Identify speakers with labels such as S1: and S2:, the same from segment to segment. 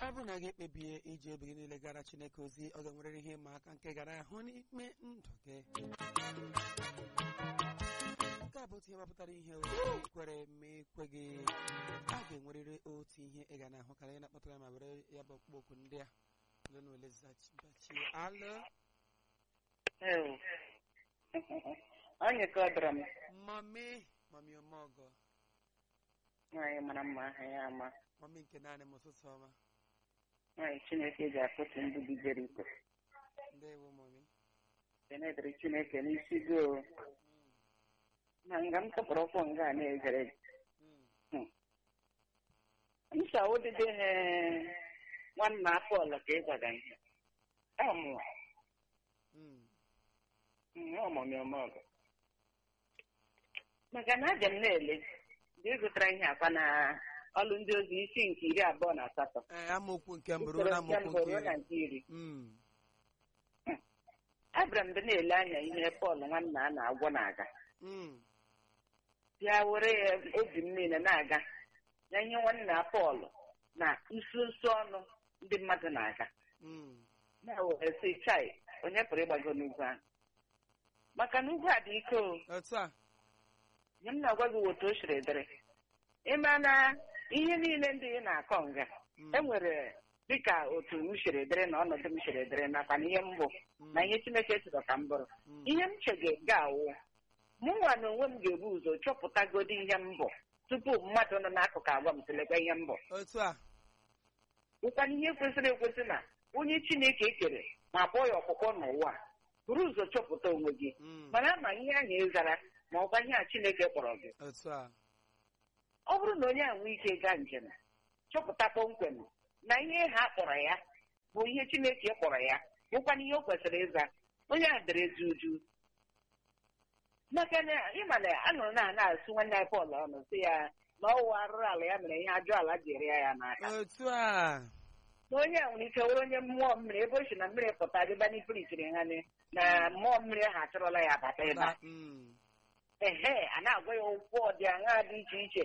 S1: ọ bụrụ na gị ekpebie iji obi gị niile gara chineke ozi ọ ga-enwerịrị ihe ịma aka nke gara ahụ n'ime ndụ gị nke a bụ otu ihe gbapụtara ihe kwere ma ekwe gị a ga-enwerịrị otu ihe ị ga na-ahụ karịa na-akpọtara ya ma were ya bụ ọkpụkpọ okwu ndị a ole na ole zachie alụ
S2: onye ka ọ dọrọ m
S1: mami mami ọmọgọ
S2: nwaanyị mara mma aha ya ama
S1: mami nke naanị m ụtụtụ ọma
S2: nwaanyị chineke ji akụtu ndị dị jeriko
S1: ndewo mami
S2: kenedịrị chineke n'isi go na nga m tọpụrụ ụkwụ nga a na-ezere nsa ụdịdị nwanna Pọl ka ị gwara ihe ọmụwa ọmụmịọmọgụ maka na aja m na-ele dị ịgụtara ihe akwa na ọlụ ndị ozi isi nke iri abụọ na asatọ
S1: ee amaokwu nke mbụ ruo na amaokwu nke
S2: ruo na
S1: iri
S2: nke iri
S1: Mm,
S2: abịara m dị na-ele anya ihe Pọl nwanna a na-agwọ na-aga
S1: mm,
S2: bịa were ya obi m niile na-aga na ihe nwanna Pọl na nso nso ọnụ ndị mmadụ na-aga
S1: mm.
S2: na-were sị chai onye pụrụ ịgbago n'ugwu ahụ maka na ugwu a dị ike o
S1: otu a
S2: nye m na-agwa gị otu o siri dịrị ịma na ihe niile ndị ị na-akọ nga
S1: Mm,
S2: e nwere dịka otu m siri dịrị na ọnọdụ m siri dịrị nakwa na ihe mbụ
S1: mm,
S2: na ihe Chineke chọrọ ka m bụrụ
S1: mm.
S2: ihe m chege ga-awụ mụ nwa na onwe m ga-ebu ụzọ chọpụtagodi ihe m bụ tupu mmadụ nọ n'akụkụ agwa m sịlekwa ihe m bụ
S1: otu a
S2: ụkwana ihe kwesịrị ekwesị na onye Chineke kere ma kpọọ ya ọkpụkpọ n'ụwa a, buru ụzọ chọpụta onwe gị
S1: Mm,
S2: mara ma ihe ahụ ị zara ma ọkwa ihe a Chineke kpọrọ gị
S1: otu a
S2: ọ bụrụ na onye a nwee ike gaa njem chọpụta kpọmkwem na ihe ha kpọrọ ya bụ ihe Chineke kpọrọ ya bụkwana ihe o kwesịrị ịza onye a dere ezi uju maka na ịma na anụrụ na na-asụ nwanne anyị Pọl ọnụ sị ya na ọwụ arụrụ ala ya mere ihe ajọ ala jiri ya ya n'aka
S1: otu a
S2: na onye a nwere ike were onye mmụọ mmiri ebe o si na mmiri pụta dịba n'ipirichiri ha ni na mmụọ mmiri ahụ achọrọla ya abata ebe a
S1: Ba- mm,
S2: ehe a na-agwa ya okwu ọdịaṅa dị iche iche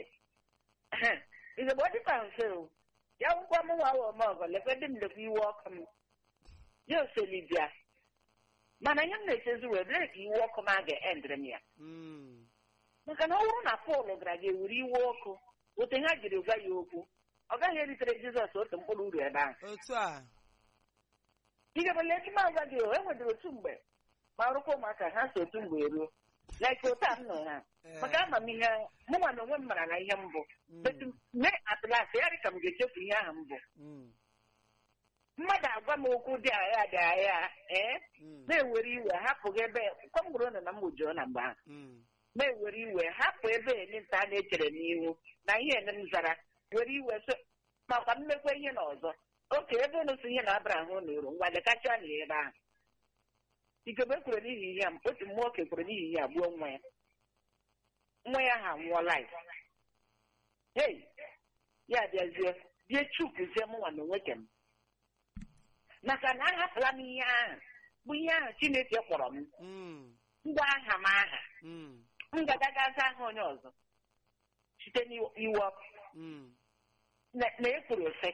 S2: izugbo ọ dịkwa mfe o ya ngwa m nwa wa ọmọgọ lekwe dị m lekwa iwe ọkụ m ya oseli bịa mana ihe m na-echezi wee bere ka iwe ọkụ m a ga-endịrị m ya
S1: mm,
S2: maka na ọ bụrụ na Pọl gara ga ewere iwe ọkụ otu ha jiri gwa ya okwu ọ gaghị eritere Jizọs otu mkpụrụ uru ebe ahụ
S1: otu a
S2: igebele echi m agwa gị o enwedịrị otu mgbe ma rụkwa ụmụaka ha so otu mgbe eruo like otu a m nọ ha
S1: Ee,
S2: maka amamihe mụ nwa na onwe m mara na ihe mbụ
S1: mm,
S2: etu mee atụlasị ya dị ka m ga-echefu ihe ahụ mbụ
S1: mm,
S2: mmadụ agwa m okwu dị agha dị agha ee
S1: mm,
S2: na-ewere iwe hapụ gị ebe kwamgburu nọ na mgbujoo na mgbe ahụ
S1: mm,
S2: na-ewere iwe hapụ ebe elinta a na-echere n'ihu na ihe ene m zara were iwe so makwa mmekwa ihe na ọzọ oke ebe unu si ihe na abara ahụ na uru ngwa dekacha na ebe ahụ ikebe kwere n'ihi ihe a otu mmụọ oke kwere n'ihi ihe a gbuo nwa ya nwa ya ha nwụọla ya hei ya bịazie bie chukwuzie mụnwa na onwe kem maka na ahapụla m ihe ahụ bụ ihe ahụ Chineke kpọrọ m
S1: mm,
S2: ngwa aha m aha
S1: mm,
S2: m ga-agagaza aha onye ọzọ site n'iwe ọkụ
S1: mm,
S2: na na ekwuru sị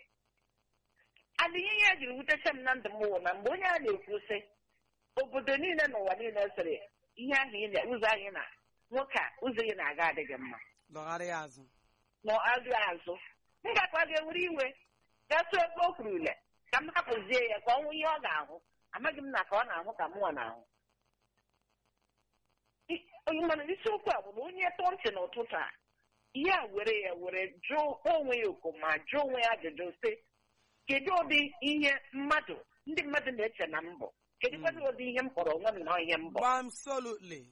S2: adịghị ihe jiri wutecha m na ndụ m wụ na mgbe onye a na-ekwu sị obodo niile n'ụwa niile sịrị ihe ahụ ị na- ụzọ anyị na nwoke a ụzọ ị na-aga adịghị mma
S1: lọgharịa azụ
S2: na azụ azụ m gakwa ga-ewere iwe gasụ ebe o kwuru ule ka m hapụzie ya ka ọ nwụ ihe ọ ga-ahụ amaghị m na ka ọ na-ahụ ka mụnwa na-ahụ I- onye mana isiokwu a bụ na onye tọọ ntị n'ụtụtụ a ihe a were ya were jụọ onwe ya oku ma jụọ onwe ya ajụjụ sị kedu ụdị ihe mmadụ ndị mmadụ na-eche na mbụ kedu kwadị ụdị ihe m kpọrọ onwe m na ihe mbụ
S1: absolutely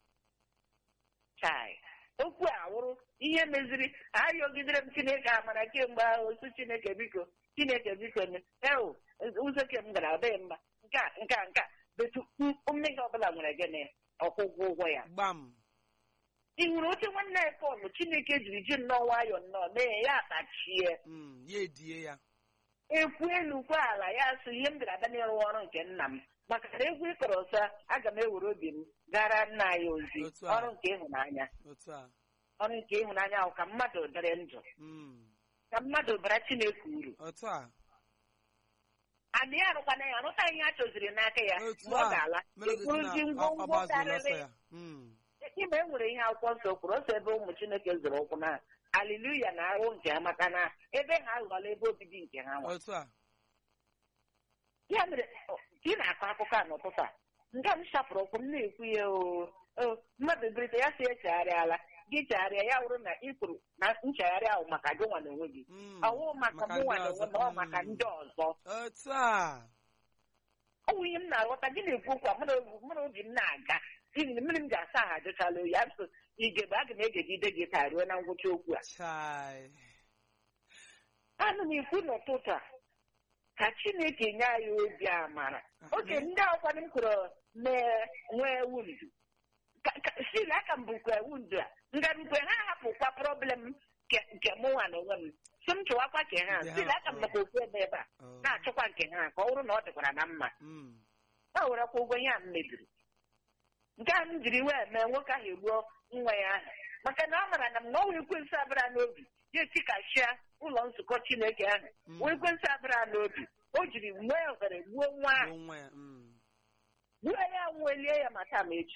S2: chai okwu a wụrụ ihe meziri ayọgidere m chineke amara kemgbe ahụ osu chineke biko chineke biko eo ụzọ ke m gara ọ dịghị mma nke a nke a nke a betu mmehie ọbụla nwere gịnị ọkwụgwọ ụgwọ ya
S1: gbam
S2: ị hụrụ oche nwanne ya Pọl chineke jiri ji nnọọ nwayọọ nnọọ mee ya akpachie
S1: mm, ya edie ya
S2: ekwu elu kwa ala ya sị ihe m gara abịa n'ịrụ ọrụ nke nna m maka na egwu ịkọrọ ọsọ aga m ewere obi m gara nna anyị ozi
S1: Otu a.
S2: ọrụ nke ịhụnanya
S1: otu a
S2: ọrụ nke ịhụnanya ahụ ka mmadụ dịrị ndụ
S1: mm,
S2: ka mmadụ bara chineke uru
S1: otu a
S2: adị ya arụkwana ya arụta ihe a chọziri n'aka ya
S1: otu
S2: mgbe ọ
S1: a
S2: ga-ala
S1: mere gosi
S2: ekwuruzi
S1: na ọ- ọ
S2: ngwongwo
S1: gbazuru ọsọ
S2: karịrị
S1: ya Mm.
S2: ime e nwere ihe akwụkwọ nsọ kwuru ọsọ ebe ụmụ chineke zoro ụkwụ na aliluya na ahụ nke ha maka na ebe ha ghọọla ebe obibi nke ha nwa
S1: otu a
S2: ya mere ọ, ka ị na-akọ akụkọ a n'ụtụtụ a nga m shapụrụ ụkwụ m na-ekwu ya o o, mmadụ birite ya si echegharịala gị chegharịa ya wụrụ na ị kwuru na nchegharị ahụ maka gị nwa na onwe gị
S1: Mm.
S2: ọwụ maka
S1: Maka
S2: mụ nwa
S1: ndị
S2: na
S1: ọzọ.
S2: onwe m ọ maka
S1: Mm.
S2: ndị ọzọ
S1: otu a
S2: ọ bụ ihe m na-aghọta gị na-ekwu okwu a mụ na obi- mụ na obi m na-aga n'ihi na mmiri m ji asa ahụ ajụchala oyi asụ igebe aga m egegide gị taa ruo na ngwụcha okwu a
S1: chai
S2: ana m ekwu n'ụtụtụ a ka chineke nye anyị obi amara oge ndị ọkwanụ m kwuru mee nwee wundu Ka- ka- stil aka m bụkwa wundu a ngarukwe ha hapụkwa problem nke- nke mụ nwa na onwe m si m chụwakwa nke ha
S1: Ndị ha
S2: stil aka m
S1: hapụrụ.
S2: maka okwu ebe ebe a
S1: Oh.
S2: na-achọkwa nke ha ka ọ bụrụ na ọ dịkwara na mma
S1: Mm.
S2: ha werekwa ụgwọ ihe a m mebiri nke a m jiri wee mee nwoke ahụ egbuo nwa ya ahụ maka na ọ mara na m na ọnwa ekwensu abịara n'obi ya etikashịa ụlọ nzukọ chineke ahụ
S1: Mm.
S2: wee ekwensu abịara n'obi o jiri nwee ohere gbuo nwa ahụ
S1: Gbuo nwa ya Mm.
S2: gbuo ya nwụelie ya ma taa ma echi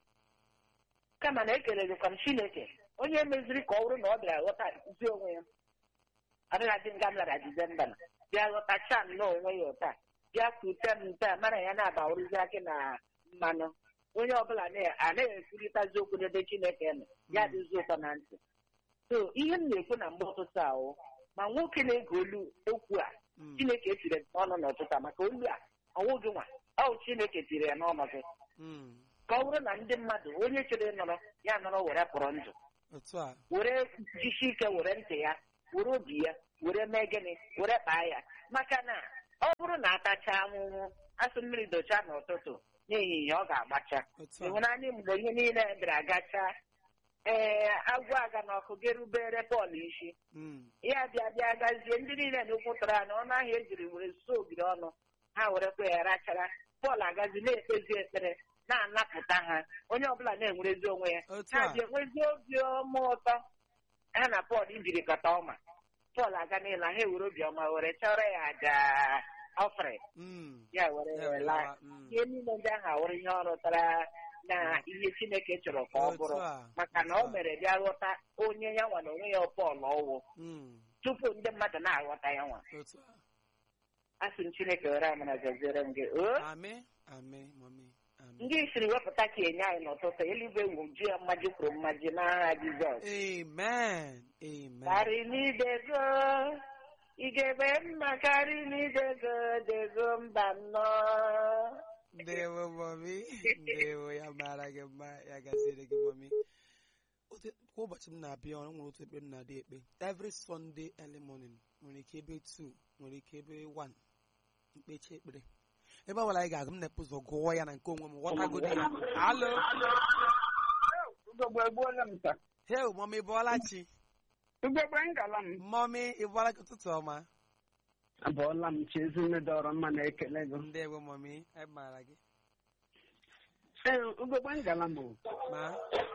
S2: kama na ekelelekwa m chineke onye meziri ka ọ bụrụ na ọ bịara ghọta zi onwe ya adịghị adị nga m lara dizemba na bịa ghọtacha m n'onwe ya ụta bịa kwute m nta mara ya na-abawụrụzi akị na mmanụ onye ọbụla na- anaghị ekwurịtazi okwu n'ebe chineke nọ ya dịzi ụtọ na ntị so ihe m na-ekwu na mgbe ụtụtụ ahụ ma nwoke na-ege olu okwu a
S1: Mm.
S2: chineke tiri n'ọnụ n'ụtụtụ a maka olu a ọnwụ gị nwa ọ chineke tiri ya n'ọnụ gị
S1: Mm.
S2: ka ọ bụrụ na ndị mmadụ onye chere ịnọrọ ya nọrọ were pụrụ ndụ
S1: otu a
S2: were jisi ike were ntị ya were obi ya were mee gịnị were kpaa ya maka na ọ bụrụ na atacha ahụhụ asụ mmiri docha n'ụtụtụ n'ehihie ọ ga-agbacha
S1: otu a
S2: ịhụnanya mgbe ihe niile bịara gacha ee agwọ aga n'ọkụ gị rubere Pọl isi
S1: Mm.
S2: ya bịa bịa gazie ndị niile na ụkwụtara na ọnụ ahịa ejiri were suo ogiri ọnụ ha werekwa ya rachara Pọl agazi na-ekpezi ekpere na-anapụta ha onye ọbụla na-enwerezi onwe ya
S1: otu
S2: ha
S1: a
S2: bịa enwezi obi ọma ụtọ ha na Pọl ijirikọta ọma Pọl aga n'ịla ha ewere obiọma were chọrọ ya aja ọfrị
S1: Mm.
S2: ya were
S1: Ya
S2: were
S1: were
S2: laa
S1: lawa. Mm.
S2: ihe niile ndị ahụ awụrụ ihe ọ rụtara na ihe Chineke chọrọ ka ọ
S1: Otu
S2: bụrụ
S1: a,
S2: maka na
S1: otu
S2: o
S1: a.
S2: mere bịa ghọta onye ya nwa na onwe ya Pọl ọwụ
S1: Mm.
S2: tupu ndị mmadụ na-aghọta ya nwa
S1: otu a
S2: asị m Chineke were amara gaziere m gị o
S1: Amen. Amen, mommy. Amen.
S2: ndị siri wepụta ka enye anyị n'ụtụtụ eluigwe wuju ya mmaji kwuru mmaji n'agha Jizọs
S1: Amen. Amen.
S2: karị n'idego ị ga-ebe mma karị n'idego dego mba nnọọ
S1: Ndewo, mommy. Ndewo, ya mara gị mma, ya gaziere gị, mommy. Otu- Kwa ụbọchị m na-abịa ọrụ nwere otu ekpe m na-adị ekpe every Sunday early morning nwere ike ebe 2 nwere ike ebe 1 mkpechi ekpere ebe ọbụla anyị ga-agụ m na-epu ụzọ gụọ ya na nke onwe m ghọtagodi ya alo
S3: ugogbe egbuola m taa
S1: hel mọmi bụọla chi
S3: ugogbe ngala m
S1: mọmi ịbụọla gị ụtụtụ ọma
S3: abụọla m chi ezinne dọrọ mma na-ekele gị
S1: ndewo mọmi anyị maara gị
S3: ee ugogbe ngala m o.
S1: ma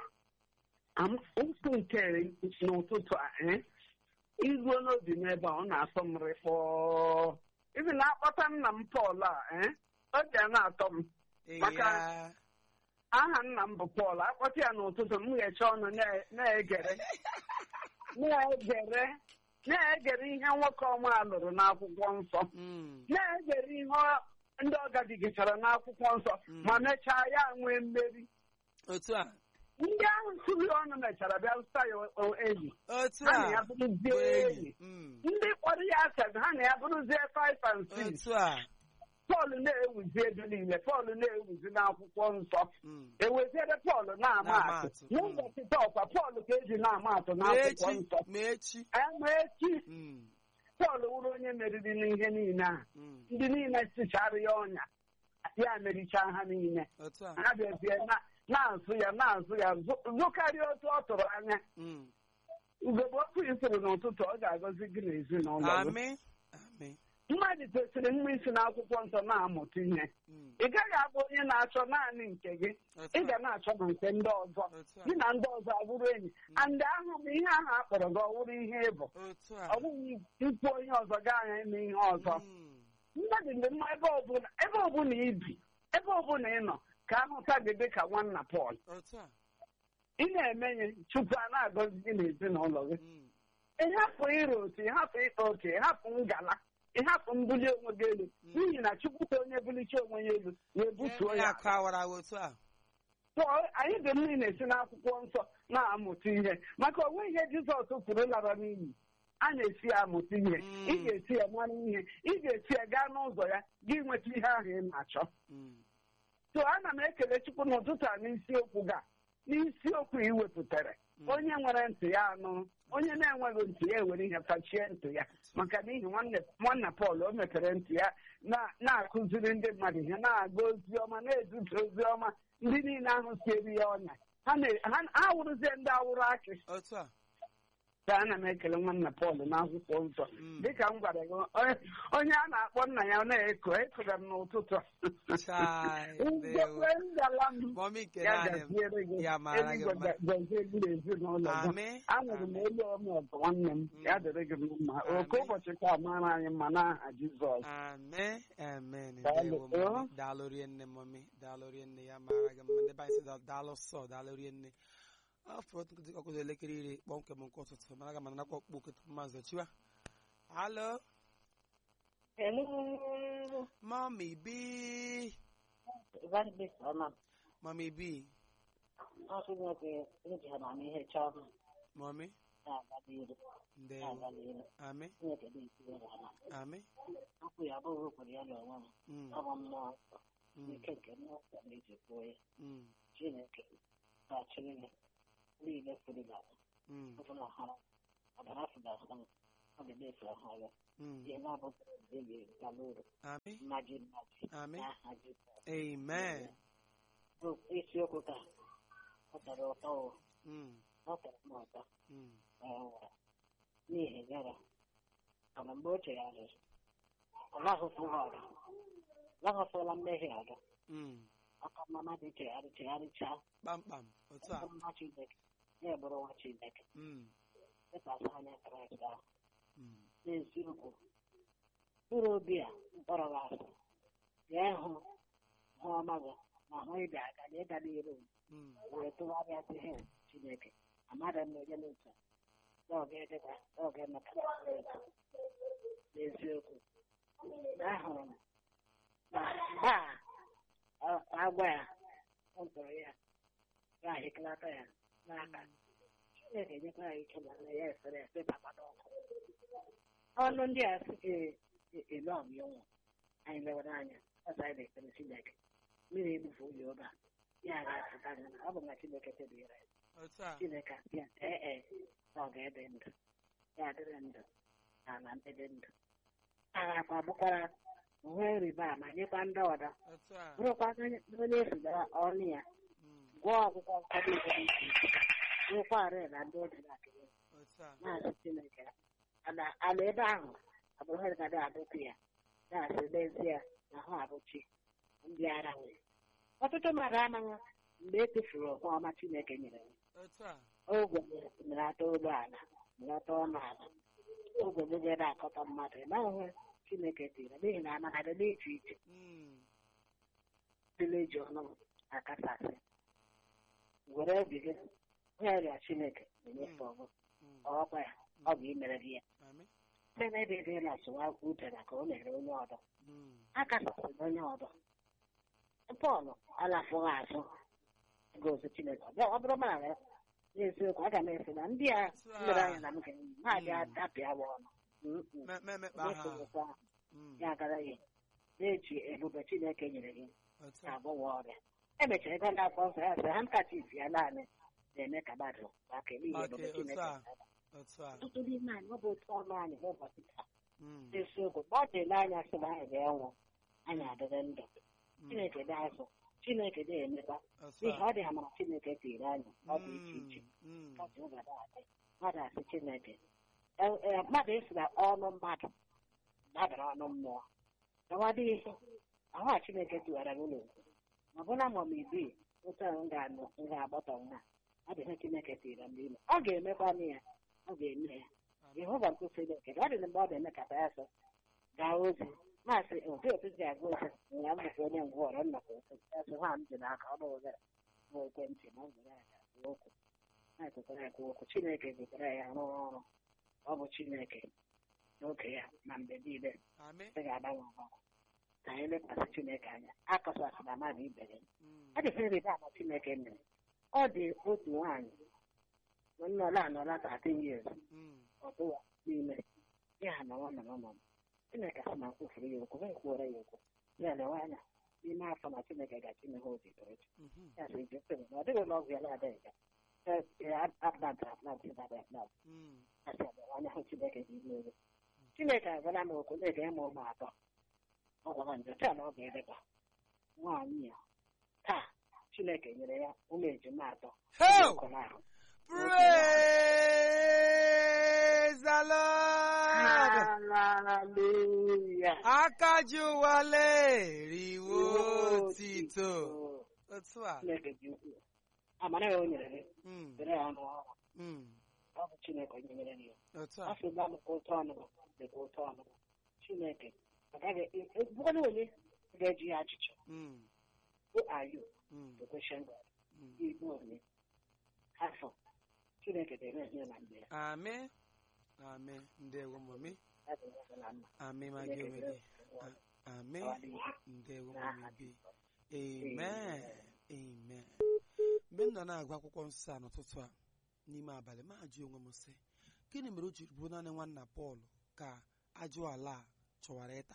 S3: Am- ụkwụ nke n'ụtụtụ a ee iruo n'obi m ebe a ọ na-atọ m rịkpọọ ibi na-akpọta nna m Pọl a ee obi a na-atọ m
S1: ee
S3: Maka-
S1: ya
S3: aha nna m bụ Pọl akpọta ya n'ụtụtụ m ghecha ọnụ na- na-egere na-egere na-egere ihe nwoke ọma lụrụ n'akwụkwọ nsọ
S1: Mm,
S3: na-egere ihe ọ- ndị ọ gabigachara n'akwụkwọ nsọ
S1: Mm.
S3: ma mechaa ya nwee mmeri
S1: otu a
S3: ndị ahụ sụrụ ya ọnụ mechara bịa zụta ya o- enyi
S1: otu
S3: ha
S1: a
S3: na ya bụrụzie
S1: bụ
S3: enyi
S1: enyi Mm,
S3: ndị kpọrọ ya asatọ ha na ya bụrụzie five and six
S1: otu a
S3: Pọl na-ewuzi ebe niile Pọl na-ewuzi n'akwụkwọ nsọ
S1: Mm,
S3: eweziere Pọl na-ama
S1: Na-ama
S3: atụ
S1: atụ,
S3: n'ụbọchị tọkwa Pọl ka eji na-ama atụ
S1: ma
S3: n'akwụkwọ
S1: echi
S3: nsọ
S1: ma echi
S3: ama echi
S1: Mm,
S3: Pọl wụrụ onye meriri n'ihe niile a
S1: mm,
S3: ndị niile sichara ya ọnya ya merichaa ha niile
S1: otu a
S3: ha bịazie na- na-azụ ya na-azụ ya zụ- zụkarịa otu ọ tụrụ anya
S1: Mm,
S3: ugogbe okwu ifuru n'ụtụtụ ọ ga-agọzi gị n'ezinụlọ gị
S1: amị amị
S3: mmadụ kwesịrị mma isi n'akwụkwọ nsọ na-amụta ihe
S1: Mm.
S3: ị gaghị abụ onye na-achọ naanị nke gị
S1: Otu
S3: ị
S1: a.
S3: ga na-achọ na nke ndị ọzọ
S1: Otu a.
S3: gị na ndị ọzọ abụrụ enyi and ahụ bụ ihe ahụ a kpọrọ gị ọwụrụ ihe ịbụ
S1: Otu a.
S3: ọ bụghị ikwu onye ọzọ gaa anya ime ihe ọzọ
S1: Mm.
S3: mmadụ dị mma ebe ọbụla ebe ọbụla ibi ebe ọbụla ị nọ ka ahụta gị dị ka nwanna Pọl
S1: Otu a.
S3: ị na-eme ihe tupu a na-agọzi gị n'ezinụlọ gị
S1: Mm.
S3: ịhapụ ịrụ otu ịhapụ ịkpa oke ịhapụ ngala ịhapụ mbuli onwe gị elu n'ihi na chukwu ka onye bulicha onwe ya elu ya ebutuo
S1: Onye
S3: ya
S1: akụ awara awa otu a.
S3: So, anyị dị mmiri na-esi n'akwụkwọ nsọ na-amụta ihe maka onwe ihe jizọs kwuru lara n'iyi a na-esi ya amụta ihe
S1: Mm.
S3: ị ga-esi ya mara ihe ị ga-esi ya gaa n'ụzọ ya gị nweta ihe ahụ ị na-achọ
S1: Mm.
S3: so ana m ekele chukwu n'ụtụtụ a n'isiokwu ga n'isiokwu ị wepụtara
S1: Mm.
S3: onye nwere ntị ya anụ onye na-enweghị ntị ya ewere ihe fachie ntị ya maka n'ihi nwanne nwanna Pọl o mepere ntị ya na- na-akụziri ndị mmadụ ihe na-aga ozi ọma na-ezute ozi ọma ndị niile ahụ sieri ya ọnya ha na- ha- ha wụrụzie ndị awụrụ akị
S1: Otu a.
S3: ka ana m ekele nwanna Pọl n'akwụkwọ nsọ
S1: Mm.
S3: dịka m gwara gị onye- onye a na-akpọ nna ya na-eko ekora m n'ụtụtụ a.
S1: Chai,
S3: Ndekwe
S1: ndewo.
S3: ngala m
S1: Mọmị nke
S3: ya
S1: naanị m.
S3: gaziere gị
S1: Ya mara gị
S3: eluigwe
S1: mma.
S3: ga- gọzie gị n'ezinụlọ gị
S1: Amị.
S3: anụrụ m
S1: Amị.
S3: elu ọnụ ọgụ nwanne m ya dịrị gị mma oke
S1: Amị.
S3: ụbọchị ka mara anyị mma n'aha Jizọs
S1: Amen. Amen.
S3: Daalụ.
S1: Ndewo mọmị. Daalụ rie nne mọmị. Daalụ rie nne ya mara gị mma. Ndị be anyị sị da- daalụ sọ daalụ rie nne. Afọ nkụzi ọkụzụ elekere iri kpọmkwem nke ụtụtụ mara gị ma nakwa ọkpụkpọ oke tupu mazụ chiwa. Hello.
S4: Hello.
S1: Mommy B.
S4: Evangelist Ọma.
S1: Mommy B.
S4: Ọ Chineke eji amamihe chọọ m
S1: Mommy.
S4: na-aga n'ihu
S1: Ndewo.
S4: na-aga n'ihu.
S1: Amen.
S4: Chineke na-etinyere ha na
S1: Amen.
S4: okwu ya abụghị okwuru ya n'onwe m.
S1: Mm.
S4: Ọ bụ mmụọ nsọ.
S1: Mm.
S4: Ike nke mmụọ nsọ na-eji kwuo ya.
S1: Mm.
S4: Chineke na-achịrị ya niile furu na
S1: Mm.
S4: ọbụla ha ọbara fụda ha ọ dị na-efe ha ya.
S1: Mm.
S4: Ihe na-abụghị ebi bala uru
S1: Amen.
S4: mmaji mmaji
S1: Amen.
S4: n'aha Jizọs.
S1: Amen.
S4: Bụ isiokwu ka ọ tọrọ ụtọ o.
S1: Mm.
S4: ọ tọrọ m ụtọ.
S1: Mm.
S4: Ee, n'ihi gara mana mgbe o chegharịrị ọ lahụfụghị ọrụ lahụfụla mmehie ọrụ
S1: Mm.
S4: aka mmadụ chegharị chegharịchaa
S1: Kpamkpam. Otu a.
S4: bụrụ nwa Chineke na-ebụrụ nwa Chineke
S1: Mm.
S4: lekwasị anya Kraịst ahụ
S1: Mm.
S4: n'eziokwu mkpụrụ obi a mkpọrọ gị asị bịa hụ hụ ọma gị ma hụ ịbịa aga na ịga n'iru m
S1: Mm.
S4: wee tụgharịa sị he Chineke amadị m na onye n'otu a na ọ ga-edeba na ọ ga-emeta n'otu n'eziokwu na ahụrụ m na mgbe a ọ- agwa ya ọ tụrụ ya ya ahịkọlata ya n'aka Chineke nyekwa ya ike na ya efere efe baba n'ọkụ ọnụ ndị a sị e- e- ele ọmịọnwụ anyị lewere anya ọzọ anyị na-ekpere Chineke mmiri ebufe ụlọ oge a ya ga-apụta anya na ọ bụ na Chineke kpebiri ya
S1: Otu a.
S4: Chineke asị ya ee ee na ọ ga-ede ndụ ya adịrị ndụ na ala ndị dị ndụ agakwa bụkwara ihe rịba ama nyekwa ndị ọdọ
S1: Otu a.
S4: bụrụkwa onye esila ọnụ ya
S1: Mm.
S4: gụọ ọgwụgwọ nkwado ego dị iche iche nwekwara na ndị oji na akịrị
S1: Otu a.
S4: na-asị Chineke ala ala ebe ahụ abụrụ ihe ga adọpụ ya na-asị n'ezie na ha abụchi ndị ara nwere ọtụtụ mmadụ amaghị mgbe e tụfuru okwu ọma Chineke nyere ya
S1: Otu a.
S4: ogwe melata ụlọ ala melata ọnụ ala ogwe gị na-akọta mmadụ ị maghị ihe Chineke tiri n'ihi na amara dị n'iche iche
S1: Mm.
S4: dịla eji ọnụ akasasị were obi gị rịọrịa Chineke na-enyefe ọgụ
S1: Mm.
S4: ọkwa ya ọ bụ imere gị ya
S1: Amen.
S4: site n'ebe dị na sụwa udara ka o mere onye ọdọ
S1: Mm.
S4: akasasịrị onye ọdọ Pọl alafụghị azụ gozi Chineke ọ bịa- ọ bụrụ mara ya n'eziokwu aga m esi na ndị a lere anya na m ga-enyi ha abịa tapịawa ọnụ Mm, mm.
S1: Me- me- mekpa ha.
S4: N'ekwughịkwa ha.
S1: Mm.
S4: ya gara ya na-eji ebube Chineke nyere gị
S1: Otu a.
S4: na-agwọwa ọrịa emechara ego na akpọ nsọ ya sị ha nkachif ya naanị na-eme ka mmadụ maka eme ihe
S1: Maka
S4: ebube
S1: otu
S4: Chineke
S1: a.
S4: mere.
S1: Otu a.
S4: ọtụtụ n'ime anyị ọ bụ otu ọnụ anyị n'ụbọchị taa
S1: Mm.
S4: n'isiokwu mgbe ọ dịla anya sị na anyị ga-enwụ anyị adịrị ndụ
S1: Mm.
S4: Chineke dị azụ Chineke dị emekwa
S1: Otu
S4: n'ihi
S1: a.
S4: ọ dị amara Chineke tiri anyị ọ dị iche iche
S1: Mm. Mm.
S4: ọ dị ụba na-adị mmadụ asị Chineke E- e, mmadụ esi na ọnụ mmadụ dabara ọnụ mmụọ gawadị ihe ahụ a chineke tiwara gị ụlọ ma bụla ma m ibi otu ahụ m ga-anụ m ga-agbọtọ nwa ọ dị ihe chineke tiri m n'ime ọ ga-emekwanụ ya ọ ga-eme ya jehova nke chineke ọ dị mgbe ọ ga-emekata ya sọ gaa ozi maasị obi otu si aga ozi ya mbụkwa onye ngwọrọ nnọkọ otu ya sị nwa m dị n'aka ọ bụ ụzara bụ ekwentị na ọ gwara ya ga okwu na-ekwukwara ekwu okwu chineke gotere ya rụọ ọrụ ọ bụ chineke n'oge ya na mgbe niile
S1: Amen.
S4: ị ga-agbanwe agbanwe ka anyị lekwasị chineke anya akọsasịla mmadụ ibe ya
S1: Mm.
S4: ọ dị ihe ịrịba ama chineke mere ọ dị otu nwaanyị nọla anọla 13 years
S1: Mm.
S4: ọtụwa n'ime ya nọrọ nọrọ nọrọ chineke sị na nkwufuru ya okwu wee kwuoro ya okwu ya lewe anya n'ime afọ na chineke gachi ihe o bidoro echi
S1: Mhm.
S4: ya sị je kpere na ọ dịghị ụlọ ọgwụ ya na-adịghị ya aplant aplant na aplant
S1: Mm.
S4: ya sị lewe anya hụ chineke dị ime elu chineke agwala m okwu na-ege ịmụ ụmụ atọ ọ gwara nje taa na ọ ga-edekwa nwaanyị ya taa chineke nyere ya ụmụ ejima atọ
S1: Hey!
S4: ọkụ n'ahụ
S1: Praise the Lord.
S4: Hallelujah.
S1: Aka ji ụwa leriwo otito. Otu a.
S4: Chineke dị ukwuu. Amara ya o nyere gị,
S1: Mm.
S4: dere ya n'ọrụ.
S1: Mm.
S4: Ọ bụ Chineke onye nyere gị.
S1: Otu
S4: Ọ
S1: a.
S4: sị gba m ka ụtọ ọnụ dịka ụtọ ọnụ. Chineke agaghị bụkwana onye ga-eji ya ajụjụ.
S1: Mm.
S4: Who are you
S1: Mm.
S4: to question God?
S1: Mm.
S4: Igbu onye. Afọ. Chineke ga-eme ihe na mgbe ya.
S1: Amen. Amen. Ndewo mami.
S4: Ya bụ ihe dị na mma.
S1: Amen ma gị
S4: Chineke
S1: onwe gị.
S4: ga-eme
S1: A- Amen.
S4: ọ dị ihe.
S1: Ndewo
S4: N'aha
S1: mami bi. Amen. Amen. Mgbe m nọ na-agụ akwụkwọ nsọ a n'ụtụtụ a n'ime abalị ma ajụ onwe m sị gịnị mere o jiri bụ naanị nwanna Pọl ka ajụ ala a chọwara ịta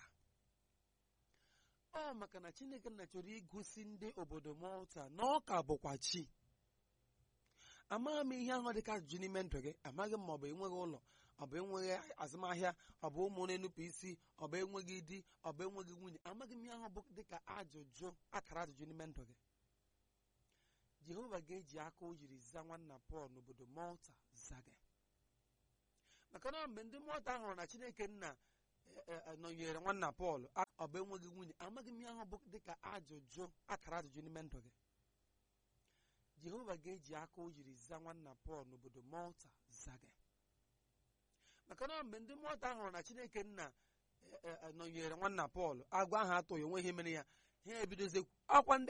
S1: ọ maka na Chineke nna chọrọ igosi ndị obodo Malta na ọ ka bụkwa chi amaghị m ihe ahụ dịka ajụjụ n'ime ndụ gị amaghị m ma ọ bụ enweghị ụlọ ọ bụ enweghị azụmahịa ọ bụ ụmụ na-enupụ isi ọ bụ enweghị di ọ bụ enweghị nwunye amaghị m ihe ahụ bụ dịka ajụjụ akara ajụjụ n'ime ndụ gị Jehova ga-eji aka o jiri zaa nwanna Pọl n'obodo Malta zaa gị maka na mgbe ndị Malta hụrụ na Chineke nna e- e- e, nọnyere nwanna Pọl a- ọ bụ enweghị nwunye amaghị m ihe ahụ bụ dịka ajụjụ akara ajụjụ n'ime ndụ gị Jehova ga-eji aka o jiri zaa nwanna Pọl n'obodo Malta zaa gị maka na mgbe ndị Malta hụrụ na Chineke nna e- e- e, nọnyere nwanna Pọl agwa ahụ atụghị onwe ihe mere ya ha ebidozie ọkwa ndị